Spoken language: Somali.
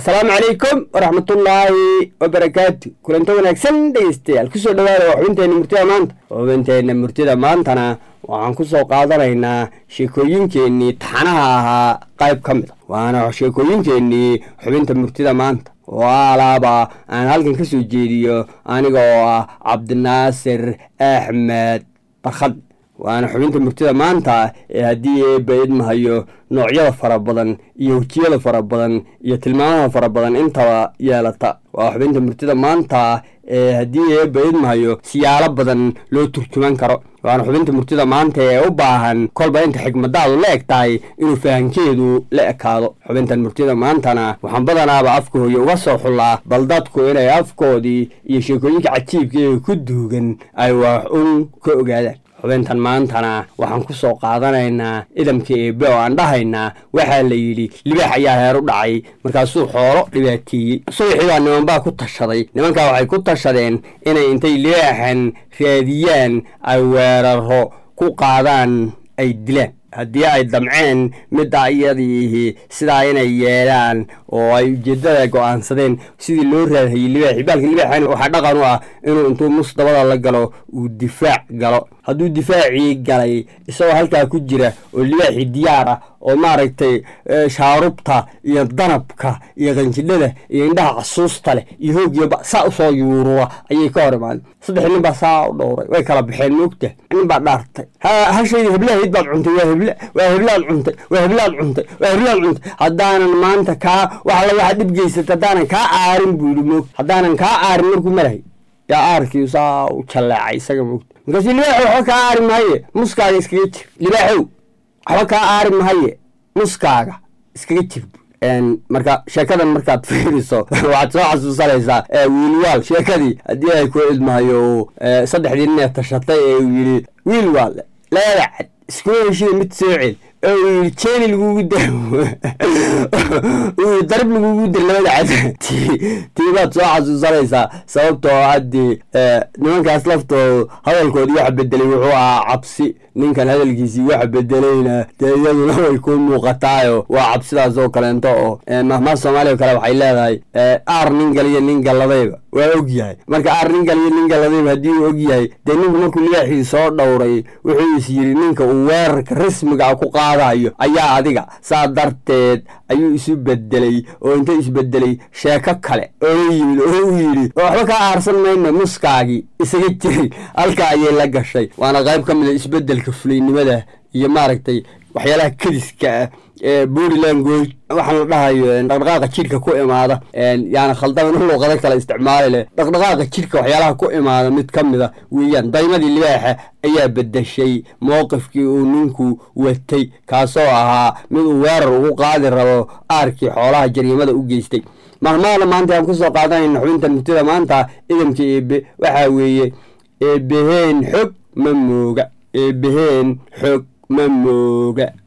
asalaamu calaykum waraxmatullaahi wabarakaatu kulanto wanaagsan dhegeystayaal kusoo dhawaada waa xubinteenna murtida maanta xubinteenna murtida maantana waxaan ku soo qaadanaynaa sheekooyinkeennii taxanaha ahaa qayb ka mid a waana sheekooyinkeennii xubinta murtida maanta oo alaaba aan halkan ka soo jeediyo aniga oo ah cabdinaasir axmed barkhad waana xubinta murtida maanta ee haddii eebba idmahayo noocyada fara badan iyo wejiyada fara badan iyo tilmaamaha fara badan intaba yeelata waa xubinta murtida maanta ee haddii eebba idmahayo siyaalo badan loo turjuman karo waana xubinta murtida maanta ee u baahan kolba inta xigmadaadu la eg tahay inuu fahankeedu la ekaado xubintan murtida maantana waxaan badanaaba afka hooye uga soo xullaa bal dadku inay afkoodii iyo sheekooyinka cajiibka ee ku duugan ay wax un ka ogaadaan xubintan maantana waxaan ku soo qaadanaynaa idamka eebe oo aan dhahaynaa waxaa la yidhi libaax ayaa heer u dhacay markaasuu xoolo dhibaateeyey subaxii baa nimanbaa ku tashaday nimankaa waxay ku tashadeen inay intay libaaxan raadiyaan ay weeraro ku qaadaan ay dilaan haddii ay damceen midda iyadiihi sidaa inay yeelaan oo ay ujeeddada go'aansadeen sidii loo raadhayey libaaxi baalka libaaxan waxaa dhaqan u ah inuu intuu mus dabada la galo uu difaac galo hadduu difaacii galay isagoo halkaa ku jira oo libaaxii diyaar ah oo maaragtay shaarubta iyo danabka iyo qanjidhada iyo indhaha casuusta leh iyo hoogiyaba saa usoo yuurura ayay ka hor imaadeen saddex nin baa saa u dhowray way kala baxeen moogta nin baa dhaartay hashaydi heblahayd baad cuntay waa hebla waa heblaad cuntay waa heblaad cuntay waa heblaad cuntay haddaanan maanta kaa waxala waxaa dhib geysata haddaanan kaa aarin buu yidhi moogta haddaanan kaa aarin markuu marahay yaa aarkii saa u jalleecay isaga moogta markaasuu libaaxow waxba kaa aari mahaye muskaaga iskaga jir libaaxow waxba kaa aari mahaye muskaaga iskaga jir marka sheekadan markaad fiiriso waxaad soo xasuusanaysaa wiilwaal sheekadii haddii ay ku idmahayo saddexdii nin ee tashatay ee uu yidhi wiilwaal labada cad iskuma heshida mid soo cel oo uu yidhi jeeni lagugu dar uu darib lagugu dir labada cad tii baad soo xasuusanaysaa sababtoo haddii nimankaas laftoodu hadalkoodii waxa bedelay wuxuu ahaa cabsi ninkan hadalkiisii waxa bedelayna dee iyaduna way ku muuqataayo waa cabsidaas oo kaleento oo mahmaha soomaaliya o kale waxay leedahay aar nin galiyo nin galladayba waa og yahay marka aar nin galiyo nin galladayba haddii uu og yahay dee ninku markuu libaaxii soo dhowray wuxuu is yidhi ninka uu weerarka rasmiga a ku qaadayo ayaa adiga saa darteed ayuu isu bedelay oo inta isbedelay sheeko kale oo yimid oo u yidhi oo waxba kaa aarsan mayno muskaagii isaga jiray halka ayay la gashay waana qayb ka mid a isbedelka fulaynimada iyo maaragtay waxyaalaha kediska ah ee body language waxaan la dhahayo dhaqdhaqaaqa jidhka ku imaada yaana khaldaman u luuqado kale isticmaali leh dhaqdhaqaaqa jidhka waxyaalaha ku imaada mid ka mid a weeyaan daymadii libaaxa ayaa bedeshay mowqifkii uu ninku watay kaasoo ahaa mid uu weerar ugu qaadi rabo aarkii xoolaha jariimada u geystay mahmaana maanta aan kusoo qaadanayna xubinta murtida maanta idamka eebe waxaa weeye eebeheen xog ma mooga eebeheen xog ma mooga